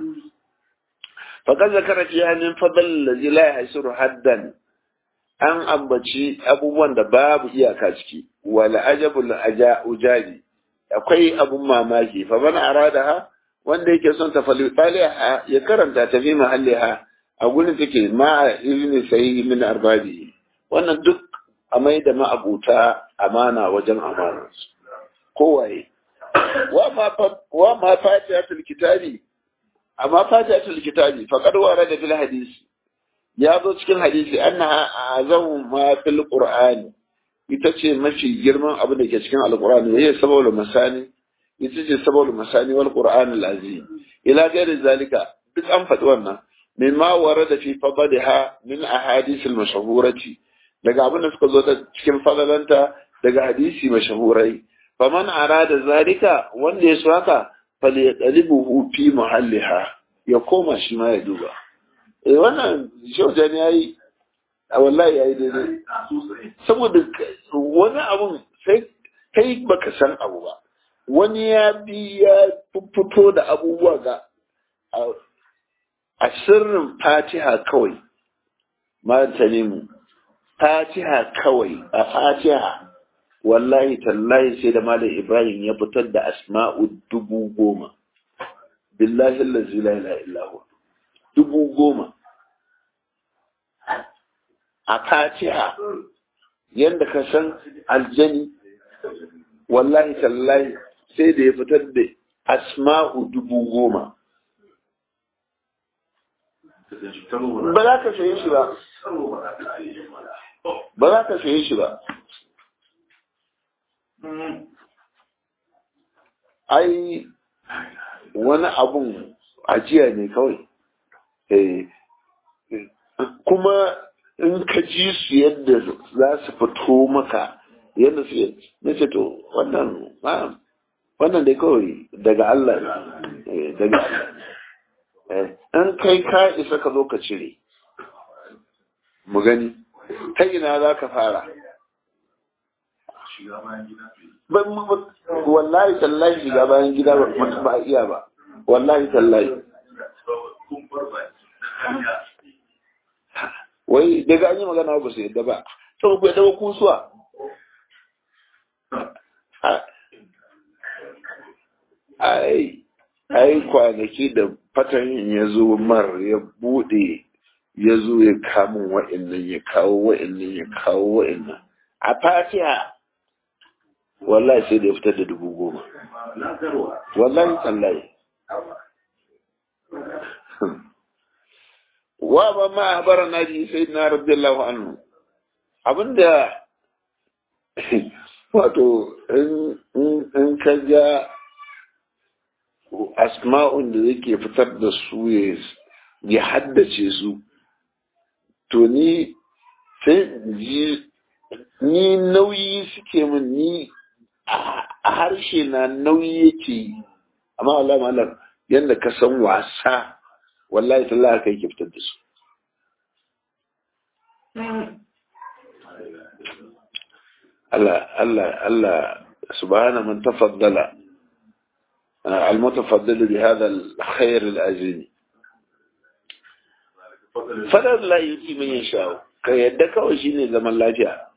faƙar zakara fiya min fadal ladzi la yahsuru haddan an ambaci abubuwan da babu iyaka ciki wal ajabul aja ujabi akwai abun mamaki fa man aradaha wanda yake son ta fali ya karanta ta fi mahalliha a gurin take ma ilmi sahihi min arbabi wannan duk a mai da ma'abuta amana wajen amana kowaye wa ma fatihatul kitabi amma fatihatul kitabi faqad warada fil hadisi ya zo cikin hadisi annaha azamu ma fil qur'ani ita ce mafi girman abu da ke cikin alqur'ani yayi sababul masani ita ce sababul masani wal qur'an al azim ila gairi zalika duk an faɗi wannan mimma warada fi fadliha min ahadith al mashhurati daga abin da suka zo ta cikin fadalanta daga hadisi mashahurai faman arada zalika wanda ya so haka falyaqlibuhu fi muhalliha ya koma shi ma ya duba eh wannan shaujan yayi a wallahi yayi daidai saboda wani abun sai kai baka san abu ba wani ya bi ya fito da abubuwa ga a sirrin fatiha kawai ma ta nemu fatiha kawai a fatiha wallahi tallahi sai da malam ibrahim ya fitar da asma'u dubu goma billahi allazi la ilaha illa huwa dubu goma a fatiha yadda ka san aljani wallahi tallahi sai da ya fitar da asma'u dubu goma ba za ka saye shi ba ba za ka saye shi ba ai wani abun ajiya ne kawai kuma in ka ji su yadda za su fito maka yadda su na ce to wannan wannan dai kawai daga Allah daga Allah in kai ka isa ka zo ka cire mu gani ta ina za ka fara wallahi tallahi shiga bayan gida ba iya ba wallahi tallahi wai daga an yi magana ba su yadda ba to ku yadda ba kusuwa ai ai kwanaki da fatan ya zo mar ya bude ya zo ya kamun wa'annan ya kawo wa'annan ya kawo wa'annan a fatiha wallahi sai da ya fitar da dubu goma wallahi tsallaye wa ba ma habara na ji sai na radiyallahu anhu abinda wato in ka ga asma'un da yake fitar da su ya haddace su to ni sai ji ni nauyi suke min ni a harshe na nauyi yake yi amma Allah malam yadda ka san wasa wallahi tallahi kai ke fitar da su Allah Allah Allah subhana man tafaddala المتفضل بهذا الخير العظيم fadar la yuti man yasha ka yadda kawai shine zaman lafiya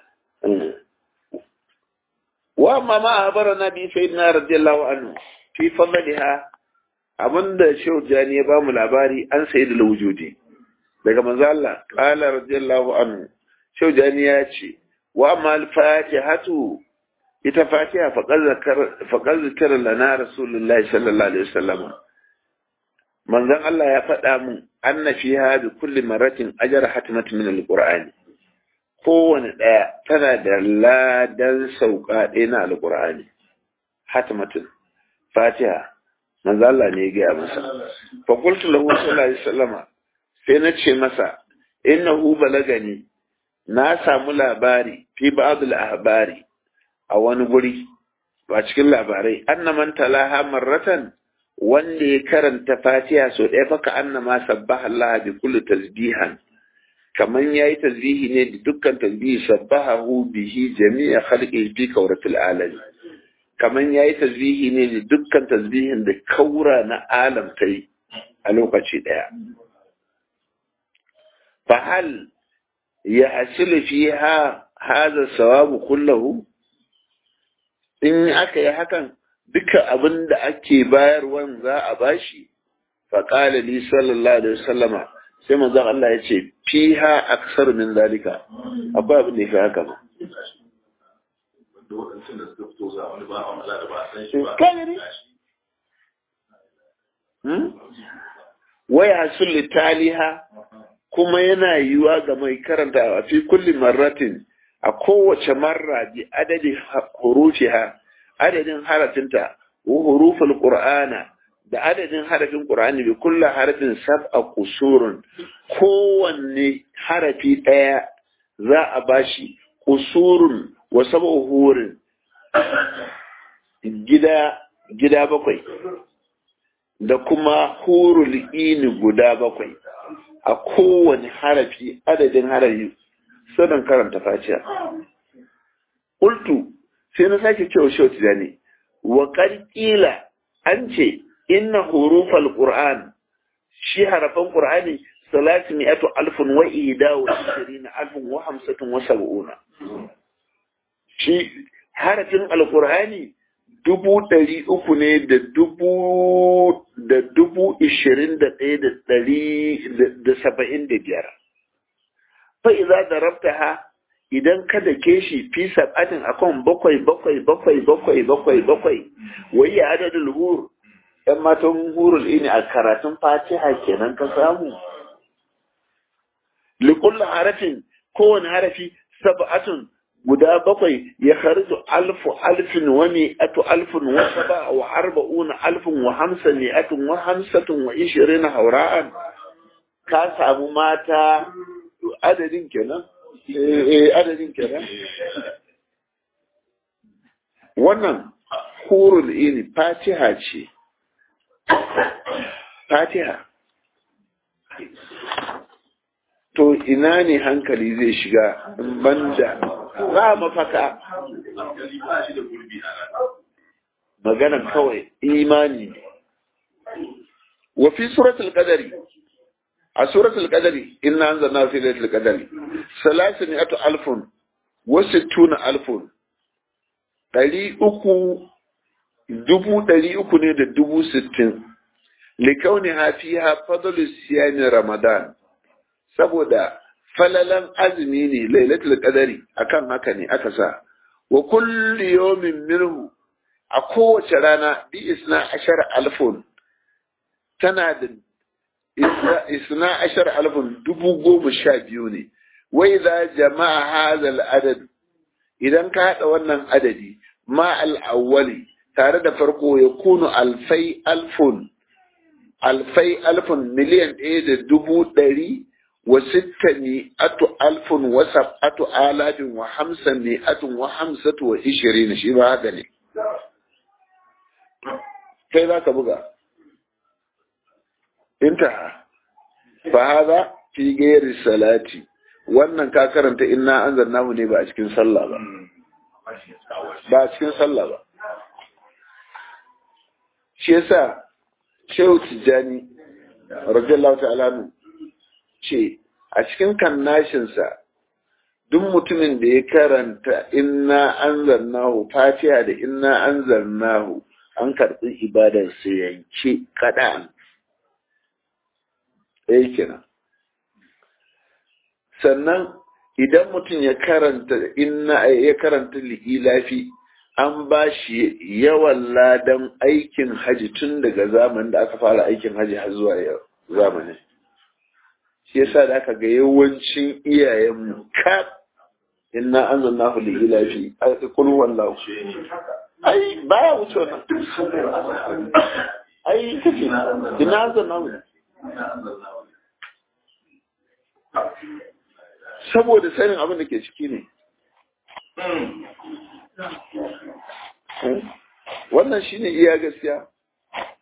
wa amma ma abarana bi sayyidina radiyallahu anhu fi fadliha abinda shehu jani ya bamu labari an sayyidul wujudi daga manzo Allah qala radiyallahu anhu shehu jani ya ce wa amma al-fatihatu ita fatiha faqad zakara lana rasulullahi sallallahu alaihi wasallam manzon Allah ya faɗa mun anna fiha bi kulli maratin ajra hatmat min alqur'ani kowane ɗaya tana da ladan sauka ɗaya na alqur'ani hatmatun fatiha manzon Allah ne ya gaya masa fa qultu lahu sallallahu alaihi wasallam sai na ce masa innahu balagani na samu labari fi ba'd al-ahbari a wani guri ba cikin labarai annaman talaha marratan wanda ya karanta fatiha so ɗaya faka annama sabbaha Allah bi kulli tasbihan kaman yayi tasbihi ne da dukkan tasbihi sabbahu bihi jami'a khalqi fi kawratil alam kaman yayi tasbihi ne da dukkan tasbihin da kaura na alam ta yi a lokaci daya fa hal ya hasilu fiha hadha sawabu kullahu in aka yi hakan duka abin da ake bayarwan za a bashi faƙala li sallallahu alaihi wasallama sai manzon Allah ya ce fiha aksar min zalika akwai abin da ya fi haka ma da waɗancan da suka fito za wani ba a mala da ba a san shi ba Kagari? waya sulli taliha kuma yana yiwa ga mai karanta a fi kulli marratin a kowace marra bi adadin hurufiha adadin harafinta wa huruful qur'ana da adadin harafin qur'ani bi kulli harafin sab'a qusurun kowanne harafi daya za a bashi qusurun wa sab'u hurin gida gida bakwai da kuma hurul ini guda bakwai a kowane harafi adadin harafi sanin karanta fatiha qultu sai na sake cewa shi wata ne wa qila an ce inna hurufal qur'an shi harafan qur'ani salatu mi'atu alfun wa ida wa ishirina alfun wa hamsatun wa sab'una shi harafin alqur'ani dubu ɗari uku ne da dubu da dubu ishirin da ɗaya da ɗari da saba'in da biyar fa iza da rabta ha idan ka dake shi fi sab'atin akan bakwai bakwai bakwai bakwai bakwai bakwai wai ya adadin hur yan matan hurul ini a karatun fatiha kenan ka samu likullu harafin kowane harafi sab'atun guda bakwai ya kharju alfu alfin wa mi'atu alfin wa saba wa arba'una alfin wa hamsa mi'atun wa hamsatun wa ishirina haura'an ka samu mata adadin kenan eh adadin kenan wannan hurul ini fatiha ce fatiha to ina ne hankali zai shiga banda ba mafaka hankali ba shi da gurbi a nan magana kawai imani ne wa fi suratul qadari a suratul qadari inna anzalna fi lailatul qadari salasatu alfun wa sittuna alfun ɗari uku dubu ɗari uku ne da dubu sittin likauni hafiha fadlu siyami ramadan saboda falalan azumi ne lailatul qadari akan haka ne aka sa wa kulli yawmin minhu a kowace rana bi isna ashar alfun tana da isna ashar alfun dubu goma sha biyu ne wai za jama'a hazal adad idan ka haɗa wannan adadi ma al'awwali tare da farko ya kunu alfai alfun alfai alfun miliyan ɗaya da dubu ɗari wa sitta mi'atu alfun wa sab'atu alafin wa hamsa mi'atun wa hamsatu wa ishirin shi ba haka ne kai za ka buga intaha fa hada fi gairi salati wannan ka karanta inna anzalnahu ne ba a cikin sallah ba ba a cikin sallah ba shi yasa shehu tijjani radiyallahu ta'ala nu ce a cikin kannashinsa duk mutumin da ya karanta inna anzalnahu fatiha da inna anzalnahu an karɓi ibadar sai yanke kaɗan ɗaya kenan sannan idan mutum ya karanta inna ya karanta li'ilafi an ba shi yawan ladan aikin haji tun daga zamanin da aka fara aikin haji har zuwa yau zamanin shi yasa da aka ga yawancin iyayenmu kaf inna anzalnahu li'ilafi a kul wallahu ai baya wuce wannan ai kace ina anzalnahu saboda sanin abin da ke ciki ne wannan shine iya gaskiya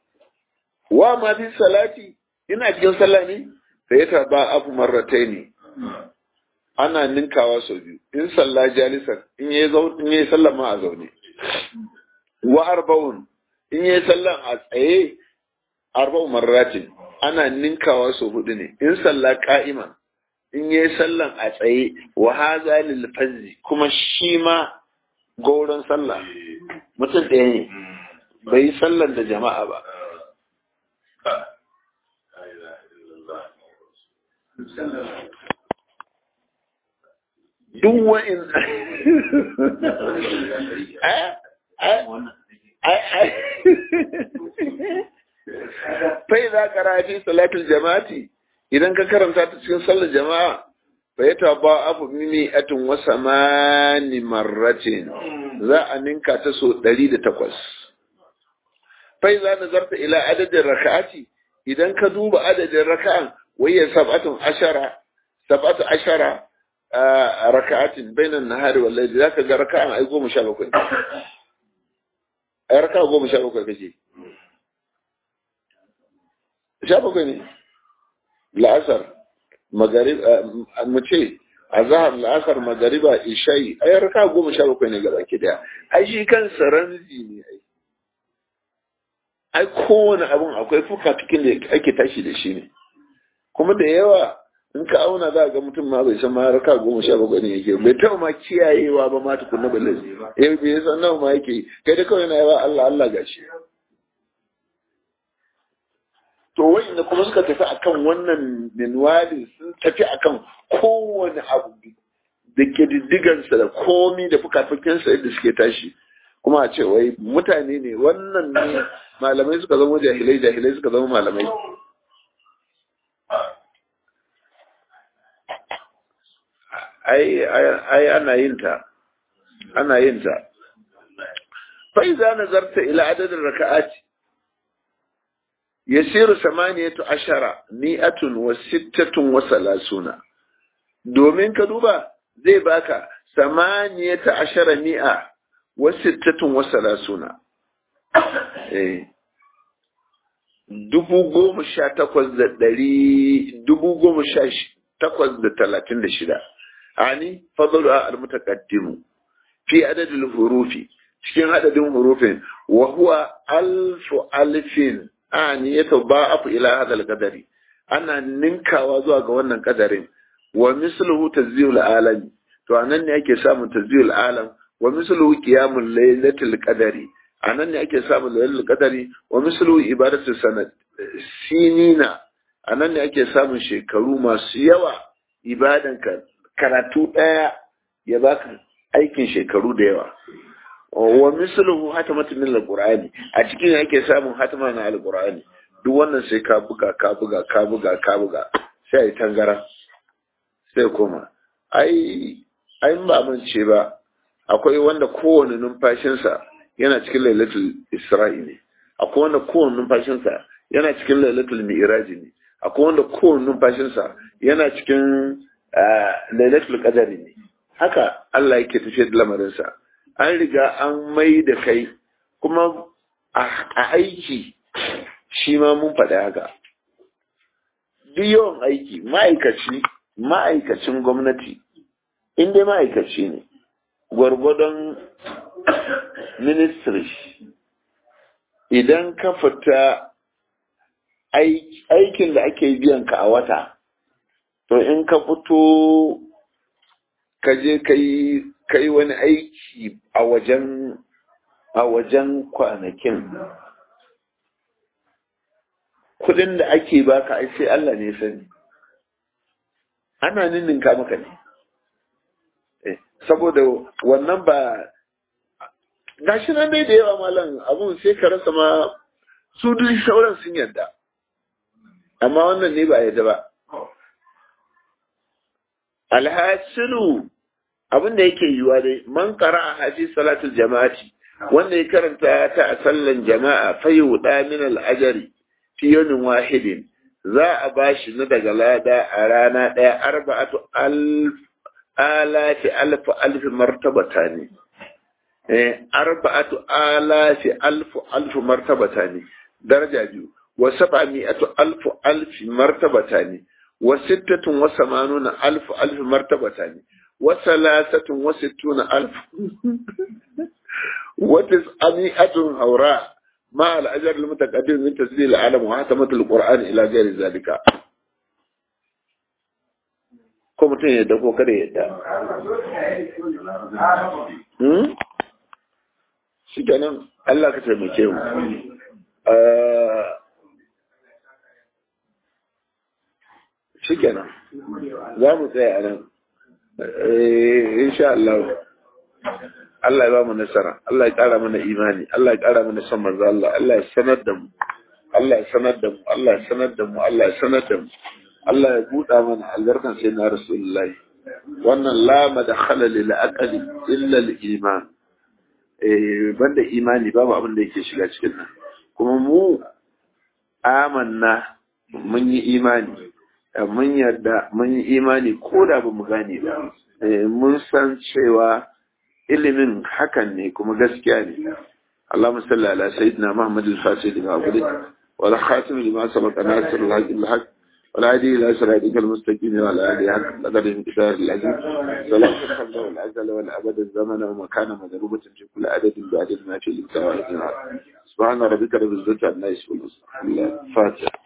wa ma fi salati ina cikin sallah ne sai ya taba abu marratai ne ana ninkawa sau biyu in sallah jalisan in yayi zau in yayi sallah ma a zaune wa arba'un in yayi sallah a tsaye arba'u marratin ana ninkawa sau hudu ne in sallah qa'iman in yayi sallan a tsaye wa hadha lil fazzi kuma shi ma gauran sallah mutum ɗaya ne bai yi sallan da jama'a ba duk wa'in fai za ka rafi salatul jama'ati idan ka karanta ta cikin sallar jama'a fa ya taba abu mimi atin wasa mani marratin za a ninka ta so ɗari da takwas fai za na zarta ila adadin raka'ati idan ka duba adadin raka'an wayya sab'atun ashara sab'atu ashara raka'atin bainan nahari wal layli zaka ga raka'an ai goma sha bakwai ai raka'a goma sha bakwai kace sha bakwai ne la'asar magarib mu ce azhar la'asar magariba isha'i ai raka'a goma sha bakwai ne gaba ki daya ai shi kansa ranzi ne ai ai kowane abun akwai fuka cikin da ake tashi da shi ne kuma da yawa in ka auna za ga mutum ma bai san ma raka goma sha bakwai ne yake bai taɓa ma kiyayewa ba ma tukunna balle eh bai san nawa ma yake kai da kawai na yawa Allah Allah gashi to wanda kuma suka tafi akan wannan minwali sun tafi akan kowane abu da ke diddigansa da komi da fukafukinsa yadda suke tashi kuma a ce wai mutane ne wannan ne malamai suka zama jahilai jahilai suka zama malamai ai ai ana yin ta ana yin ta fa iza nazarta ila adadin raka'ati yasiru samaniyatu ashara mi'atun wa sittatun wa salasuna domin ka duba zai baka samaniyatu ashara mi'a wa sittatun wa salasuna eh dubu goma sha takwas da ɗari dubu goma sha takwas da talatin da shida ani fadalu al-mutaqaddimu fi adadil hurufi cikin adadin hurufin wa huwa alfu alfin ani yataba'afu ila hadha al-qadari ana ninkawa zuwa ga wannan kadarin wa misluhu tazyil alam to anan ne ake samun tazyil alam wa misluhu qiyamul laylatil qadari anan ne ake samun laylatul qadari wa misluhu ibadatu sanad sinina anan ne ake samun shekaru masu yawa ibadan ka karatu ɗaya ya baka aikin shekaru da yawa wa misluhu hatamatu min alqur'ani a cikin ake samun hatama na alqur'ani duk wannan sai ka buga ka buga ka buga ka buga sai ai tangara sai koma ai ai ba mun ce ba akwai wanda kowane numfashinsa yana cikin lailatul isra'i ne akwai wanda kowane numfashinsa yana cikin lailatul mi'raji ne akwai wanda kowane numfashinsa yana cikin lailatul qadari ne haka Allah yake tafiyar da lamarinsa an riga an mai da kai kuma a aiki shi ma mun faɗi haka duk yawan aiki ma'aikaci ma'aikacin gwamnati in dai ma'aikaci ne gwargwadon ministry idan ka fita aikin da ake biyan ka a wata to in ka fito ka je ka yi wani aiki a wajen a wajen kwanakin kudin da ake baka ai sai Allah ne sani ana ninninka maka ne saboda wannan ba gashi nan dai da yawa malam abun sai ka rasa ma su duk sauran sun yarda amma wannan ne ba yarda ba alhasilu abin da yake yiwa dai man qara a hadis salatul jama'ati wanda ya karanta ta a sallan jama'a fayyuda min al-ajri fi yawmin wahidin za a bashi na daga lada a rana daya arba'atu alf alati alf alf martabata ne eh arba'atu alati alf alf martabata ne daraja biyu wa sab'ami'atu alf alf martabata ne wa sittatun wa samanuna alf alf martabata ne wa salasatun wa sittuna alf wa tis'ami'atun haura ma al-ajr al-mutaqaddim min tasdil al-alam wa hatamat al-qur'an ila ghairi zalika ko mutum ya yadda ko kada ya yadda shi kenan Allah ka taimake mu shi kenan za mu tsaya a nan insha Allah Allah ya ba mu nasara Allah ya ƙara mana imani Allah ya ƙara mana son manzo Allah Allah ya sanar da mu Allah ya sanar da mu Allah ya sanar da mu Allah ya sanar da mu Allah ya buɗa mana albarkan sai na Rasulullahi wannan la madkhala lil aqli illa al iman eh banda imani babu abin da yake shiga cikin nan kuma mu amanna mun yi imani mun yarda mun yi imani ko da ba mu gane ba mun san cewa ilimin hakan ne kuma gaskiya ne اللهم صل على سيدنا محمد الفاتح لما أغلق والخاتم لما سبق ناصر الحق بالحق والعادي إلى صراطك المستقيم وعلى آله حق قدر انتشار العزيز صلاة الخلق والعزل والأبد الزمن ومكان مضروبة في كل عدد بعدد ما في الإبتاع سبحان ربك رب العزة عما يصفون الفاتح